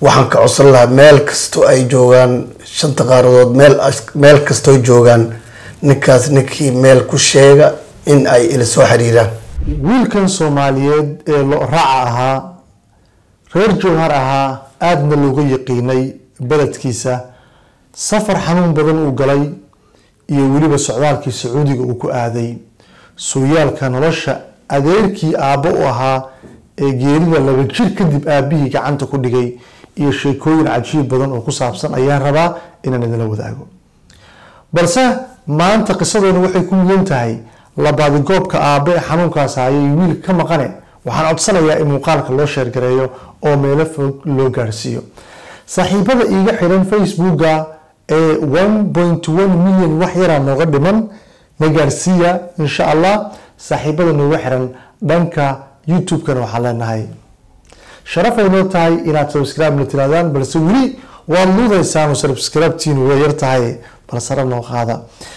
waxaan ka codsan lahaa meel kastoo ay joogaan shanta qaaradood meel meel kastoo joogaan ninkaas ninkii meel ku sheega in ay ila soo xiriiraan wiilkan soomaaliyeed ee lo raaca ahaa reer jowhar ahaa aadna looga yaqiinay beledkiisa safar xanuun badan uu galay iyo weliba socdaalkii sacuudiga uu ku aaday sooyaalka nolosha adeerkii aabbo u ahaa ee geerida laba jir kadib aabihii gacanta ku dhigay iyo sheekooyin cajiib badan oo ku saabsan ayaan rabaa inaan idinla wadaago balse maanta qisadoona waxay ku mudan tahay labaadigoobka aabe ee xanuunkaas hayay wiil ka maqane waxaan codsanayaa in muuqaalka loo sheergareeyo oo meelo fog loo gaarsiiyo saaxiibada iiga xiran facebooka ee one point one milyan wax yaraa nooga dhiman na gaarsiiya insha allah saaxiibada nooga xiran dhanka youtube-kana waxaan leenahay sharaf ay noo tahay inaad subscribe na tiraadaan balse weli waad luudaysaan oo subscribe-tiinu way yar tahay bal sare noo qaada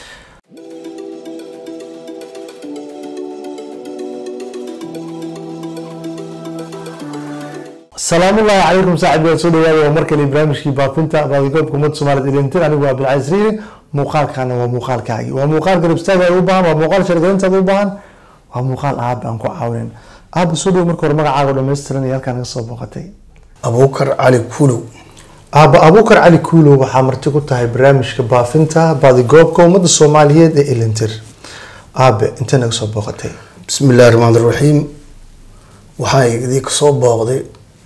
salaamu ullahi calaykum saaxib waa soo dhawaada waa mar kale barnaamijkii baafinta baadigoobka ummadda soomaaliyed ilintir anigu waa abdilcaziz riiri muuqaalkana waa muuqaalkaagi waa muuqaal garabstaaga u baahan waa muuqaal shargarintaada u baahan waa muuqaal aaba aan ku caawinin aaba soo dhow marka hore magacaaga oo dhammaystiran iyo halkaan naga soo booqatay abuukar cali kuulow aaba abuukar cali kuulow waxaa marti ku tahay barnaamijka baafinta baadigoobka ummadda soomaaliyeed ee ilintir aabe intee naga soo booqatay bismi illaahi raxmaan raxiim waxaan idii kasoo booqday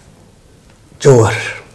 jawhar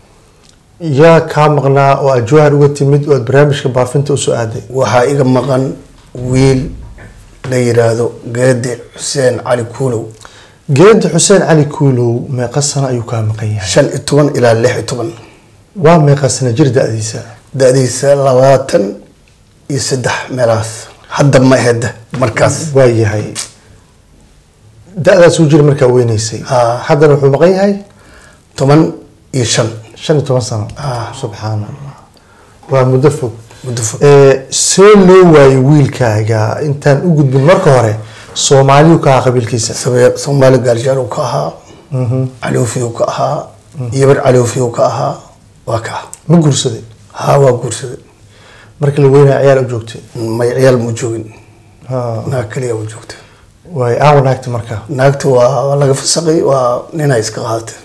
yaa kaa maqnaa oo aad jawhar uga timid oo aad barnaamijka baafinta usoo aaday waxaa iga maqan wiil la yiraahdo geede xuseen cali kuulow geeda xuseen cali kuulow meeqa sano ayuu kaa maqan yahay shan iyo toban ilaa lix iyo toban waa meeqa sano jir da-diisa da-diisa labaatan iyo saddex meelahaas hadda ma aheda markaas waa yahay da-daas uu jira markaa weynaysay Haa. haddana wuxuu maqan yahay toban iyo shan shan iyo toban sano Ah. subxaan allah waa muddo fog muddo fog Ee, see loo waayay wiilkaaga intaan u gudbin marka hore soomaaliyu ka ahaa qabiilkiisa Sabe- soomaali gaarjaal uu ka ahaa caloofi uu ka ahaa yabar caloofi uu ka ahaa waa ka ah ma guursaday haa waa guursaday markii la weynaya ciyaal u joogtay may ciyaal mu joogin Haa. naag kaliya u joogta waay aawa naagta marka naagta waa waa laga fasaqay waa ninay iska qaadatay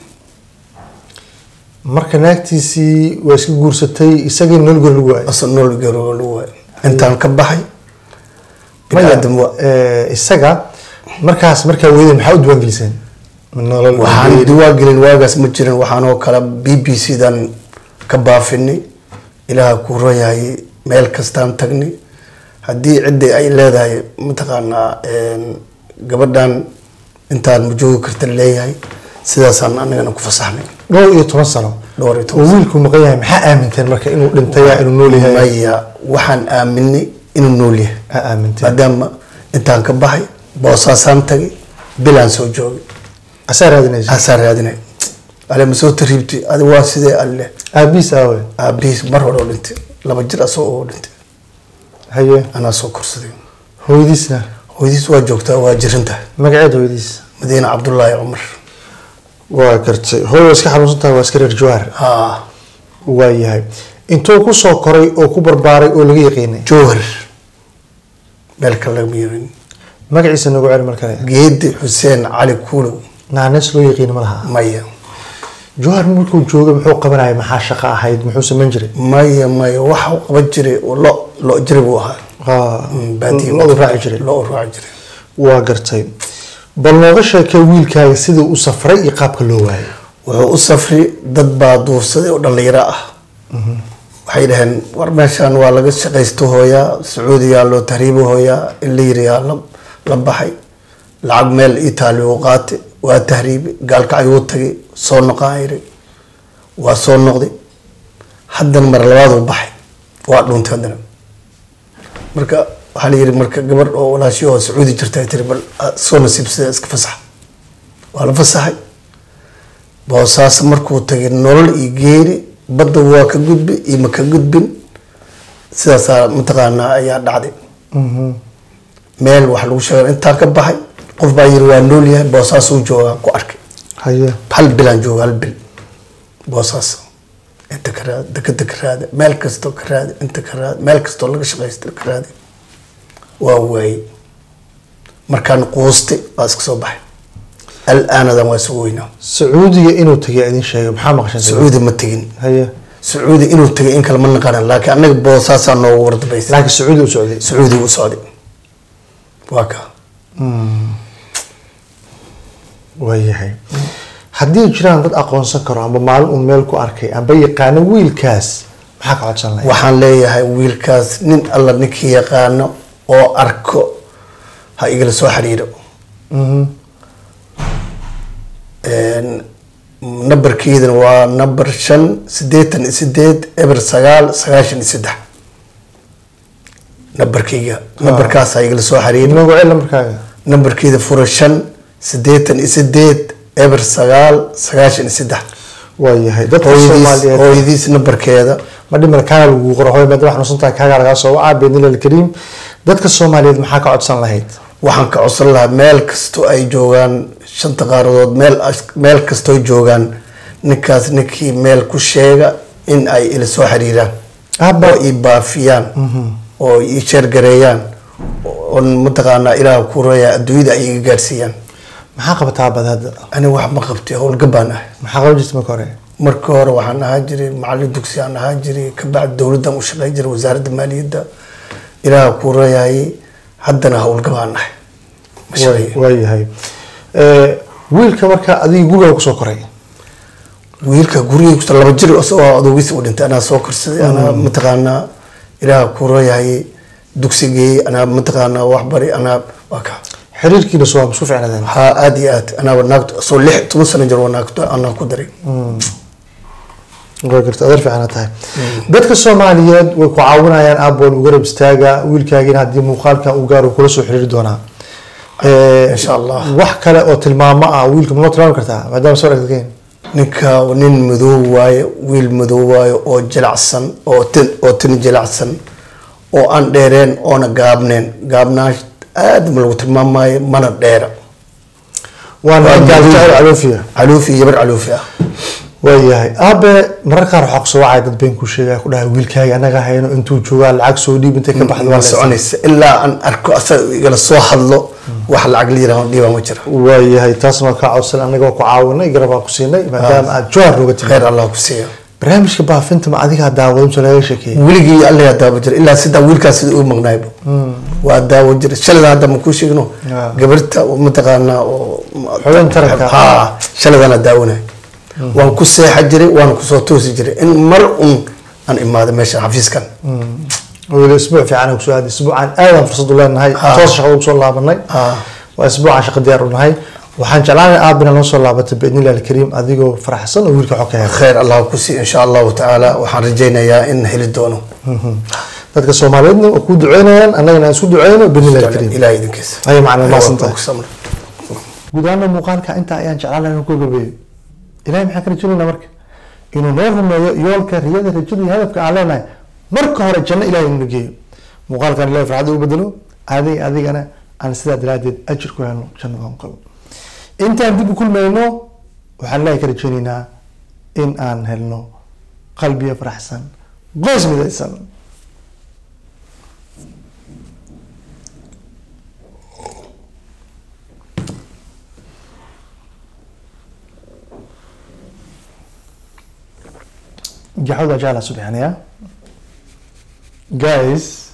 marka naagtiisii waa iska guursatay isagii nologor lagu waayay asa nool garooga lagu waayo intaan ka baxay maya biniaadam waa ee, isaga markaas markaa weyden maxaa u diiwaangeliseen Ma nolol waxaan diwaan gelin waagaas ma jirin waxaanoo kale b b c dan ka baafinay ilaaha kuu royahay meel kastaan tagnay haddii ciddi ay leedahay mataqaanaa een, gabadhan intaan ma joogi karta leeyahay sidaasaan anigana ku fasaxnay dhowr iyo toban sano dhowr iyo oo toban wiilku maqan yahay maxaa aaminteen marka inuu dhintaya inuu nool yahay maya waxaan aaminay inuu nool yahay aa aaminteen maadaama intaan ka baxay boosaasaan tagay bilaan soo joogay asaa raadinaysa asaa raadinay ale ma soo tariibti adi waa sidee alle aabihiis aawe aabihiis mar hore oo dhintay laba jir asagoo oo dhintay haye anaa soo korsaday hooyadiisna hooyadiis waa joogtaa waa jirantahay magaceed hooyadiis madiine cabdullaahi cumar waa gartay hooy waa iska xanuunsan tahay waa iska reer jawhar haa waa yahay intuu kusoo koray oo ku barbaaray oo laga yaqiinay jowhar meel kale lagama yeelin magaciisa nagu celi mar kale geedi xuseen cali kuulow naanees loo yaqiina ma laha maya jawhar markuu joogay muxuu qabanayay maxaa shaqo ahayd muxuu samayn jiray maya maya waxa uu qaban jiray lo lo jiri buu ahaa Haa, Mm, baadiye loodu raaci jiray lo raaci jiray waa gartay bal nooga sheekay wiilkaaga siduu u safray iyo qaabka loo waayay wuxuu u safri dad baa duufsaday oo dhallinyaro ah waxay dhaheen war meeshaan waa laga shaqaysto hooyaa sacuudiyaa loo tahriibo hooyaa in la yiriyaa la la baxay lacag meel itaali uu qaatay waa tahriibi gaalka ayuu tagay soo noqaan yiri waa soo noqday haddana mar labaad uu baxay waa dhuuntay haddana marka waxaa la yiri marka gabadh oo walaashi oo sacuudi jirta ay tiri bal ah, soo nasiibsada iska fasax waa la fasaxay boosaas markuu tagay nolol iyo geeri badda waa ka gudbi iyo ma ka gudbin sidaasaa mataqaanaa ayaa dhacday meel wax lagu sheega intaan ka baxay qof baa yiri waa nool yahay boosaasuu joogaa ku arkay haye hal bilaan jooga hal bil boosaas inta ka raadi dekeda ka raadi meel kastoo ka raadi inta ka raadi meel kastoo laga shaqaysta ka raadi waa waayey markaan quustay waa iska soo baxay al-aanadan waa isu weynaa sacuudiga inuu tagay idin sheegay maxaa maqashan sacuudi ma tegin haye sacuudi inuu tegay in kale ma naqanan laakiin annaga boosaasaa noogu wardabaysa laakiin sacuudi u socday sacuudi u socday waa ka waayahay haddii jiraan dad aqoonsan karo amba maalin uu meel ku arkay amba yaqaano wiilkaas maxaa ka codsan lahayd waxaan leeyahay wiilkaas nin alla ninkii yaqaano oo arko ha igala soo xiriiro nambarkeedana waa nambar shan sideetan iyo sideed eber sagaal sagaashan iyo saddex nambarkeyga nambarkaas ha igala soo xiriiro inoogu cel markaaga nambarkeeda fura shan sideetan iyo sideed eber sagaal sagaashan iyo saddex waayahay dadka hooyadiis soomaaliyeed hooyadiis nambarkeeda ma dhiman kaaga lagu qoro hooy maadaama xanuunsantahay kaaga lagaa soo wacaa biidnillahi alkariim dadka soomaaliyeed maxaa ka codsan lahayd waxaan ka codsan lahaa meel kastoo ay joogaan shanta qaaradood meel meel kastoo joogaan ninkaas ninkii meel ku sheega in ay ila soo xiriiraan Abba. oo i baafiyaan oo i sheergareeyaan oo mataqaanaa ilaah ku reeya adduunyada ay iga gaarsiiyaan maxaa qabataa bad hadda ani wax ma qabtay howlgabaan ah maxaa qaban jirta marka hore marka hore waxaan ahaa jiray macallin dugsi aan ahaa jiray kabacdi dowladdan u shaqeyn jiray wasaaradda maaliyadda ilaah ku reeyay haddana howlgabaan ahay ma shaqeeyo waayahay Eh, wiilka marka adiga guriga kusoo koray wiilka gurigii kusta laba jir isagoo adoogisi u dhintay anaa soo korsaday anaa mataqaanaa ilaah ku reeyay dugsigii anaa mataqaanaa waxbari anaa waa ka xiriirkiina soo isku ficnadeen haa aad iyo aad anaaba naagto soo lix toban sano jir waa naagto anaa ku daray waa garta adeer fiicana tahay dadka soomaaliyeed way ku caawinayaan aaboon u garab istaaga wiilkaagina haddii muuqaalkan uu gaaro kula soo xiriiri doonaa Eh, Insha Allah. wax kale oo tilmaamo ah wiilka ma tilmaami kartaa maadaama soo aragteen ninka nin madow waaye wiil madow waaye oo jilacsan oo tin oo tin jilacsan oo aan dheereen oona gaabneen gaabnaa aad ma lagu tilmaamaayo mana dheera waana Waa gaaljacael madow. caloofiya caluufi iyo yabar caluufi ah waayahay aabe mararka qaar waxaa kusoo wacay dad been ku sheegaya ku dhahay wiilkaaga anaga hayno intuu joogaa lacag soo dhiib intay ka baxdo waa ma la soconaysa ilaa aan arko asaga igala soo hadlo wax lacag la yiraahdo dhiibaa ma jira waayahay taasna waa kaa codsan anaga waa ku caawinay garab waa ku siinay maadaama aad jowhar nooga timid khayr allah ku siiya barnaamijka baafinta ma adigaa daawado mise laga sheekeeyey weligii alla yaa daawo jira ilaa sidaa wiilkaas sida uu maqnaayba waa daawo jira shalada hadda ma kuu sheegno Ah. gabarta oo mataqaanaa oo Xubin taranka. ha shaladana daawanay waan ku seexa jiray waan kusoo toosi jiray in mar un aan imaado meesha xafiiskan weli isbuuc fiican kusoo aaday isbuucan aadaan fursad u leenahay Ah. toos shaqada ugu soo laabanay Ah. waa isbuucan shaqa diyaar u nahay waxaan jeclaanay aabina noo soo laabatay biidnillahi alkariim adigoo faraxsan oo wiilka xog ka hela khayr allah ku siiya insha allahu tacaala waxaan rajaynayaa in heli doono dadka soomaaliyeedna waa kuu duceynayaan annagana aan isku duceyno biidnillahi alkariim ilaah idinkiisa Haya macallin, mahadsantahay. Waa ku samray. guud ahaana muuqaalka intaa ayaan jeclaan lahaa inuu ku gabeeyo ilahay maxaan ka rajaynaynaa marka inuu noo rumeeyo yoolka riyada rajada iyo hadafka aan leenahay marka hore janno ilahay inuu geeyo muuqaalkan ilahay farxadda u bedelo adig adigana aan sidaa daraadeed ajir ku helno jannada aan qabo intaan dib u kulmayno waxaan ilahay ka rajaynaynaa in aan helno qalbiya faraxsan qoys midaysan جحود أجعلها سبحانه guys